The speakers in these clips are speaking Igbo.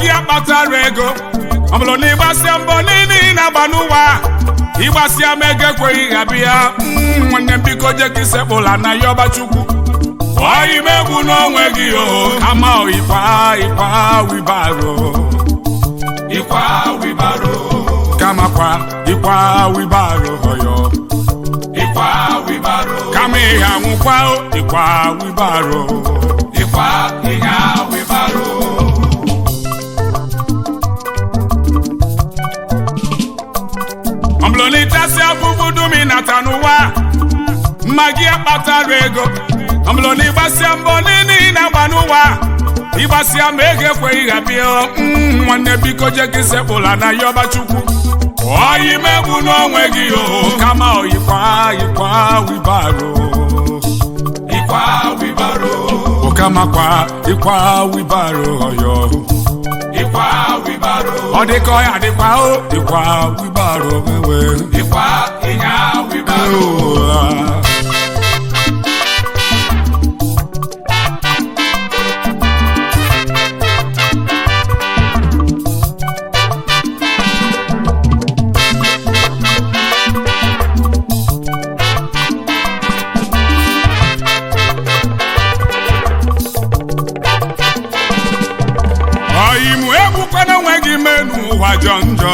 gị akpatara ego ọ bụrụ na ịgbasịa mbọ niile ị na-agba n'ụwa ịgbasịa m ego ekweghị ha bịa Mm, nwanne m biko je ka isekpụla na ya ọba chukwu ọyị m egwu n'onwe gị o kama ịkwa ịkwa wibaro ịkwa wibaro kama kwa ịkwa wibaro ọyọ ịkwa wibaro kama ihe anwụkwa o ịkwa wibaro ịkwa ihe wibaro ọmblonitasi afụfụ dum ịnata n'ụwa mma gị akpatara ego ọmblọ na ịgbasịa mbọ niile ị na-agba n'ụwa ịgbasịa ma ego ekweghị ha bịa Mm, nwanne biko je gị sekpụla na ya ọba chukwu ọyị megbu n'onwe gị o kama ọyịkwa yịkwa wibaro ịkwa wibaro okamakwa ịkwa wibaro ọyọ ịkwa wibaro ọ dịka ọya dịkwa o ịkwa wibaro mewe ịkwa ịnya wibaro ọyịmụ egbukwana onwe gị mee n'ụwa jọ njọ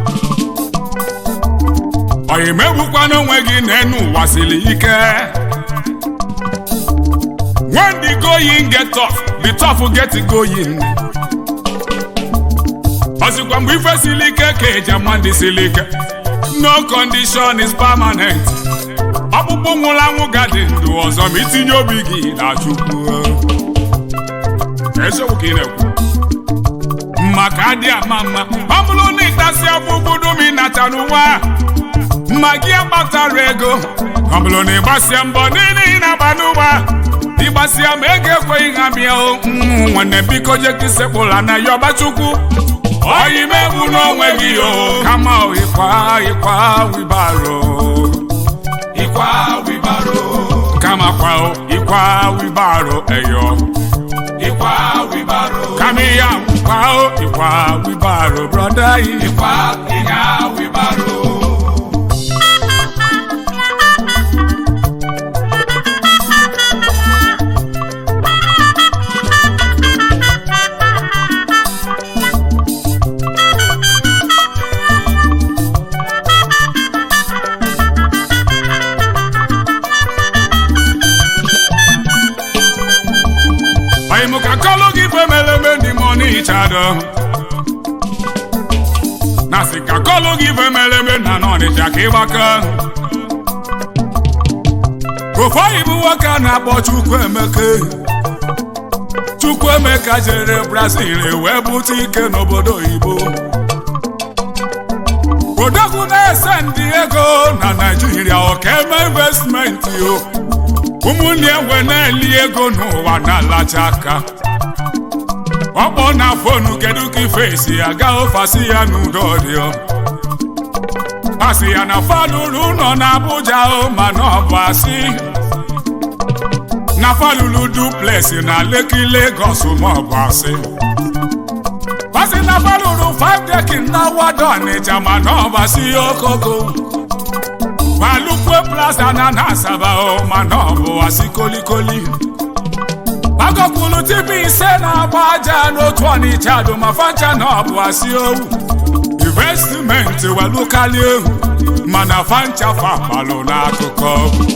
ọyịmụ egbukwana onwe gị n'enu ụwa siri ike when the going get tough the tough get going ọsịkwa mgbe ife siri ike ka eji ama ndị siri ike no condition is permanent ọkpụkpụ nwụrụ anwụ gadị ndụ ọzọ ma itinye obi gị na chukwu eziokwu ka ị na-ekwu maka adị ama mma ọ bụrụ na ịtasị afụfụ dum ịnata n'ụwa mma gị akpatara ego ọ bụrụ na ịgbasịa mbọ niile ị na-agba n'ụwa ịgbasịa ma ego ekweghị ha bịa o Mm, nwanne biko je ka isekpụla na ya ọbachukwu ọyị megbu n'onwe gị o kama o ịkwa ịkwa wibaro ịkwa wibaro kama kwa o ịkwa wibaro eyo ịkwa wibaro kama ihe akwụkwa o ịkwa wibaro brọda yi ịkwa ihe wibaro Oyi mụ ka kọlụ gị ife mere eme ndị mọ n'ịchadọ na sị ka kọlụ gị ife mere eme na n'ọnịcha ka ịgbaka ofe oyibo nwoke a na-akpọ Chukwuemeka Chukwuemeka jere Brazil wee bute ike n'obodo oyibo odogwu na-ese ndị ego na Naịjirịa ọka eme investmenti o ụmụnne enwe na-eli ego n'ụwa na-alacha aka ọkpọ na fonu kedu ka ife si aga ofasi ya n'udo dị o asị ya na falụrụ ụlọ na Abuja o mana ọ bụ asị na falụrụ duplex na Lekki Lagos ma ọ bụ asị asị na falụrụ five dekin na wado Ọnịcha mana ọ bụ asị okoko Walukwe plaza na na Asaba o mana ọ bụ asị kolikoli agọkwuru tibi ise na-agba aja n'otu Ọnịcha dụ ma fancha na ọ bụ asị owu investment welukali ehu mana fancha fapalụ n'akụkọ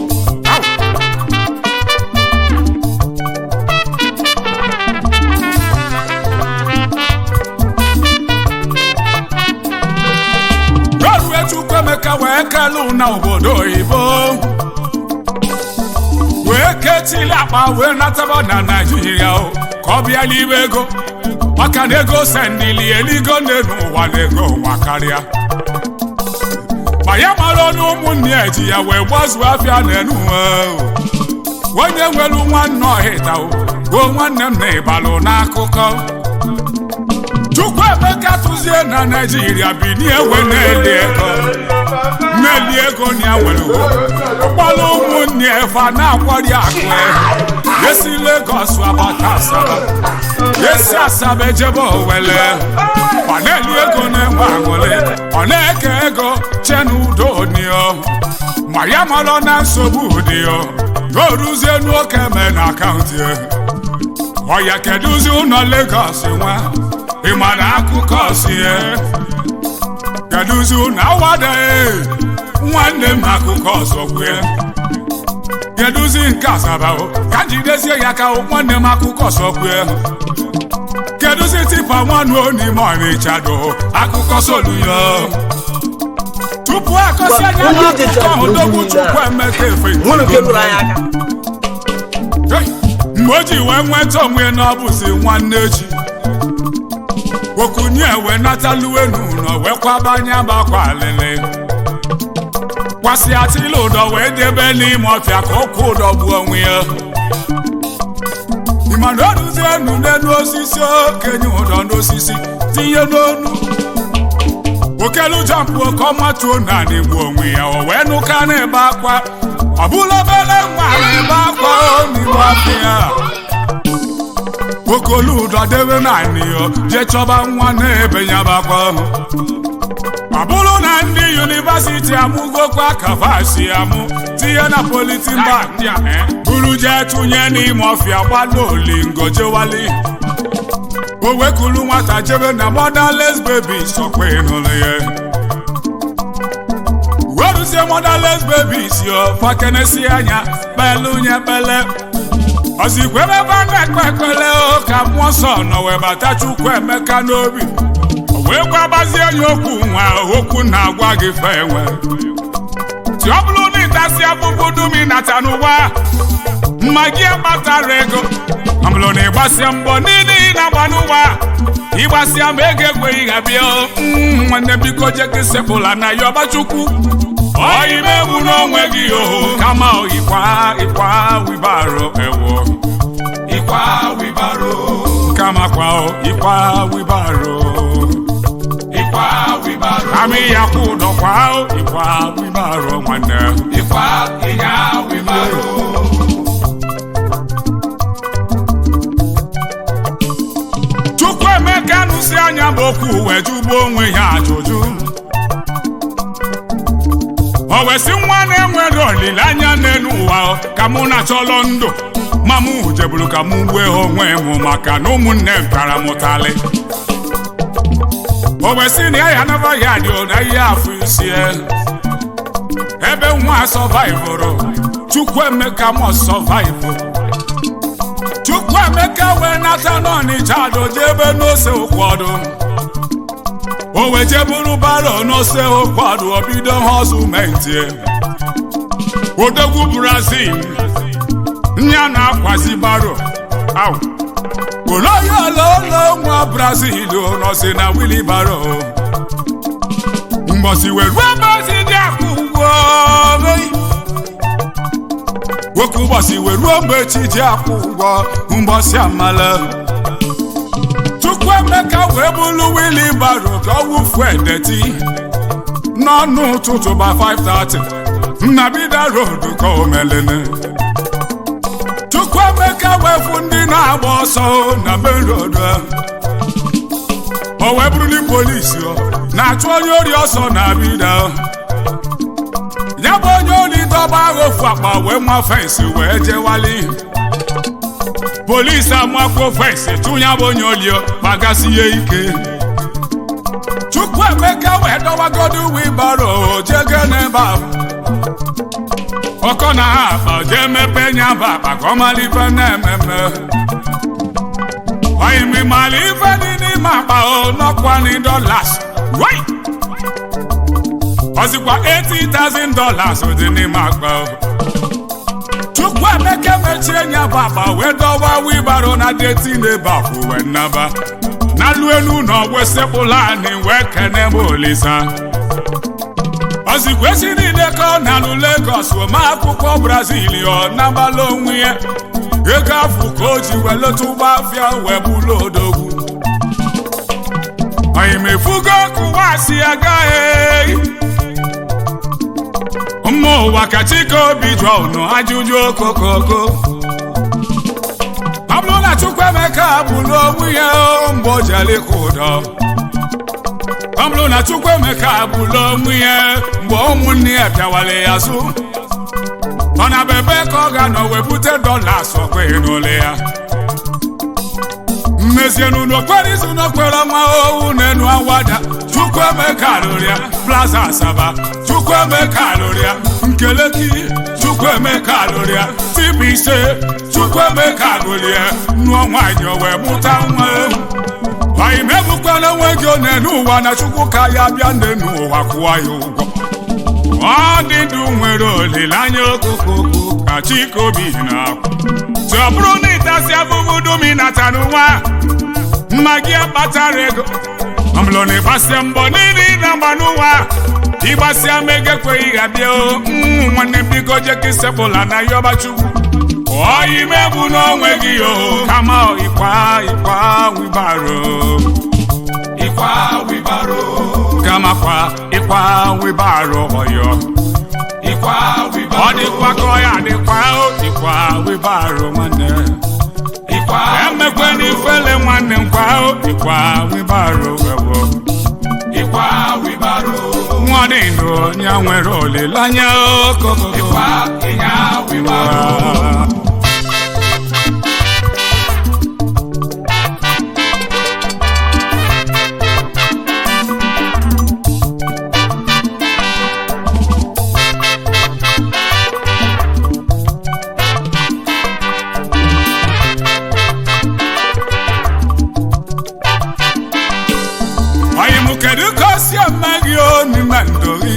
rorue Chukwuemeka wee kelu na obodo oyibo wee ketili akpa wee nataba na naijiria o ka ọ bịa n'ime ego maka na ego sendili eligo nne n'ụwa na ego nwa karịa ma ya mara ọnụ ụmụnne ya ji ya wee gbazuo afịa n'enu onye nwere nwanne ọhịta o nwanne m na ịbalụ n'akụkọ Chukwuemeka tụzie na naijiria binie ewe na-eli ego na-eli ego na ya nwere ụkpọrọ ụmụnne fa na-akwari akụ esi Lagos abata Asaba esi Asaba ejebe Owele ọ na-eli ego na-enwe aṅụrị ọ na-eke ego che n'udo dị ya ma ya marọ na nsogbu dị ya o ruzie n'oke mee na akaụntụ ya ọya kedụzi ụlọ Lagos nwa ịma na akụkọ si ya kedụzi ụlọ awadaghị nwanne m akụkọ ọzọ kwue kedụzi nke Asaba o ka jidezie ya ka nwanne m akụkọ ọzọ kwue kedụzi tipa nwanụ n'ime Ọnịcha do akụkọ soluyo tupu akọsi anya Onye n'akụkọ ejecha ahụ bụ dogbu niile Chukwu a. Emeka efe nwere nke lụrụ anyị aka Hey! mgbe o ji wee nweta onwe na ọ bụzi nwanne echi okunye wee nataluwenu ụlọ wee kwabanye bakwa alịlị kwasị atịla ụdọ wee debe n'ime ọfịa ka ụkwụ ụdọ gbuo onwe ya ịmana oruzie enu n'elu osisi okenye ụdọ n'osisi tinye n'onu okelu jampụ oke ọmatuo naanị gbuo onwe ya o wee nụka na-ebe akwa ọ bụla obere nwa na-ebe akwa o n'ime ọfịa okolu ụdọ debe naanị ya jee chọba nwa na-ebe ya bakwa ọ bụrụ na ndị yunivasiti amụgokwa kavasi amụ tinye na politin bag ndị a eh, buru jee tụnye n'ime ọfịa gbado olingo jewali o wekulu nwata jebe na motherless baby sọkwa ịnụrụ ya weruzie motherless babies yo fakenesi anya kpelu nye kpele ozikwebe ebe a na-ekpe ekpele o ka mmụọ nsọ nọ wee bata Chukwu Emeka n'obi o wee gwabazie ya okwu nwa okwu na-agwa gị fe enwe ti ọ bụrụ na ịtasị afụfụ dum ịnata n'ụwa mma gị akpatara ego ọ bụrụ na ịgbasịa mbọ niile ị na-agba n'ụwa ịgbasịa ma ego ekweghị ha bịa o, mm, nwanne biko je gị sepụla na ya ọbachukwu ọyimegbu n'onwe gị o kama ịkwa ịkwa wibaro ewo ịkwa wibaro kama kwa o ịkwa wibaro ịkwa wibaro amị ya kwụ ụdọ kwa o ịkwa wibaro nwanne ịkwa ịnya wibaro Chukwu Emeka nụsi anya bụ okwu wee jụgbuo onwe ya ajụjụ o wee sị nwa na-enwere olileanya n'elu ụwa ka mụ na-achọlọ ndụ ma mụ jeburu ka mụ gbue onwe m maka na ụmụnne m tara m ụtalị o wee sị na ya ya naba ya dị na ihe afọ isi ebe nwa sọvaivụrụ Chukwu Emeka mọ sọvaivụ Chukwu Emeka wee nata n'Ọnịcha doje ebe n'ose ụkwọdụ o wee jeburu baro n'ose ụkwọdụ obido họzumenti odogwu Brazil nya na-akwazi baro au oloyololo nwa Brazil nọsi na wilibaro mgbọsi wee ruo mgbosi dị akwụ ugwo nwoke ụbọchị wee ruo mgbe chi ji akwụ ụgwọ mgbọsị amala Chukwu Emeka wee bụrụ wili baro ka ọ wụfuo edeti n'ọnụ ụtụtụ ba 5:30 nnabida road ka o melene Chukwu Emeka wee fụ ndị na-agba ọsọ na main road o wee bụrụli polisi na-achụ onye ori ọsọ na bida ya bụ onye ori dọba agha ofu akpa wee nwa fensị wee jewali polisi amakwo fensị tụ ya bụ onye olio kpagasị ya ike Chukwu Emeka wee dọwagodo wibaro jege n'ebe ahụ ọkọ na ha akpa jee mepe nya bụ akpa ka ọ mara ife na-ememe oyimi mara ife dị n'ime akpa o nọkwani dollars right ọzikwa 80,000 dollars dị n'ime akpa o Chukwu Emeka mechie nya bụ akpa wee dọwa wibaro na deti n'ebe akwụ wee nnaba n'alụ elu na ọgwụ sekpụla anyị wee kene m olisa ozikwa esi niile ka ọ na-alụ Lagos ome akwụkwọ Brazil ọ nabala onwe ya ego afụ ka o ji wee leta ụgbọ afịa wee bụlụ odogwu oyimefugo kụwa si agaghị mma ụwa ka chike obi jụọ unu ajụjụ okokoko Chukwuemeka bụrụ onwe ya mgbe o jere ịkụ ụdọ ọ bụrụ na Chukwuemeka bụrụ onwe ya mgbe ụmụnne ya bịawara ya azụ ọ na bebe ka ọ ga-anọ wee bute dọlas ọkweghị n'ụlọ ya mmezie n'ụlọ okpere izu n'okpere ọnwa owu n'enu awada Chukwuemeka lụrụ ya plaza asaba Chukwuemeka lụrụ ya nkeleki Chukwuemeka lụrụ ya tibu ise Chukwuemeka lụrụ ya nụọ nwaanyị o wee mụta nwa anyị megbukwana onwe gị one n'ụwa na Chukwu ka ya bịa nne n'ụwa kwụọ ya ụgwọ ọ dị ndụ nwere olileanya okokoko ka chikobi na-akwụ tụ ọ bụrụ na ịtasị afụfụ dum ịnata n'ụwa mma gị akpatara ego ọ bụrụ na ịgbasịa mbọ niile ị na-agba n'ụwa ịgbasịa ma ego ekweghị ga bịa o mm, nwanne m biko jeka isepụla na yọba chukwu ọyị megbu n'onwe gị o kama ịkwa ịkwa wibaro ịkwa wibaro kama kwa ịkwa wibaro ọyọ ịkwa wibaro ọ dịkwa ka ọ ya dịkwa o ịkwa wibaro nwanne ịkwa emekwe n'ifele nwanne m kwa o ịkwa wibaro ewo ịkwa wibaro nwa dị ndụ onye nwere olileanya okoko ịkwa ịnya wibaro Anyị mụ kedu ka o si eme gị o n'ime ndụ gị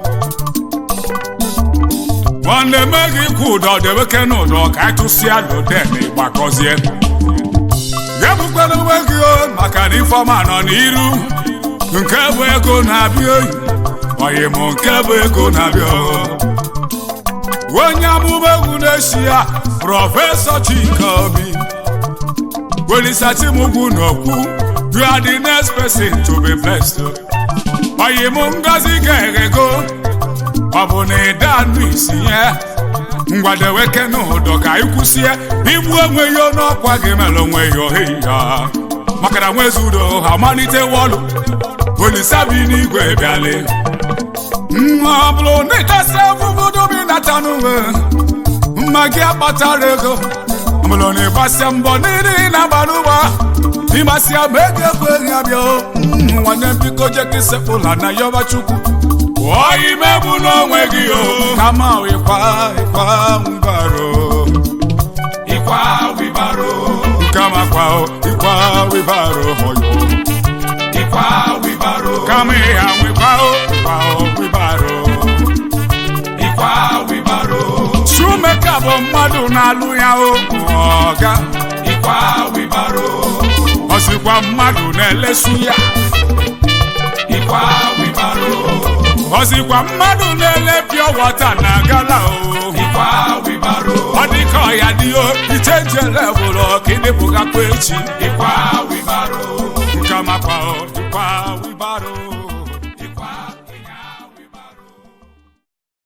ọ na-eme gị kwụ ụdọ debeke n'ụdọ ka anyị tụsịa loden ịgbakọzie ga-ebukwala onwe gị o maka na ifeọma nọ n'iru nke bụ ego na-abịa oyi oyi mụ nke bụ ego na-abịa o. onye amụma egwu na-eshi ya prọfesọ Chika Obi Welisachimugwu n'okwu you are the next person to be blessed. Oyi mụ ngozi ga-eghego ọ bụ na ịda anụ isi ya ngwadeweke n'ụdọ ka anyị kwụsie igbu onwe ya n'ọkwa gị mere onwe ya ohi ya maka na nwezi udo ha malite wọlụ olisabi n'igwe bịale nwa ọ bụrụ na ịtasị afụfụ dobi nata n'uwe mma gị akpatara ego ọ bụrụ na ịgbasịa mbọ niile ị na-agba n'ụgbọ ịgbasịa ma ego ekweghị abịa o Mm, nwanne m biko jeka isepụla na yọba chukwu oyi megbu n'onwe gị o kama ịkwa ịkwa wibaro ịkwa wibaro kama kwa o ịkwa wibaro hoyo ịkwa wibaro kama ịha nwekwa o ịkwa o wibaro ịkwa wibaro Chukwuemeka bụ mmadụ na-alụ ya o ọga ịkwa wibaro ọ sịkwa mmadụ na-elesu ya ịkwa wibaro ọ sịkwa mmadụ na-ele pịọ wọta na gala o ịkwa wibaro ọ dị ka ọ ya dị o ichenje levụlụ ka ịdịpụgakwa echi ịkwa wibaro nke makwa o ịkwa wibaro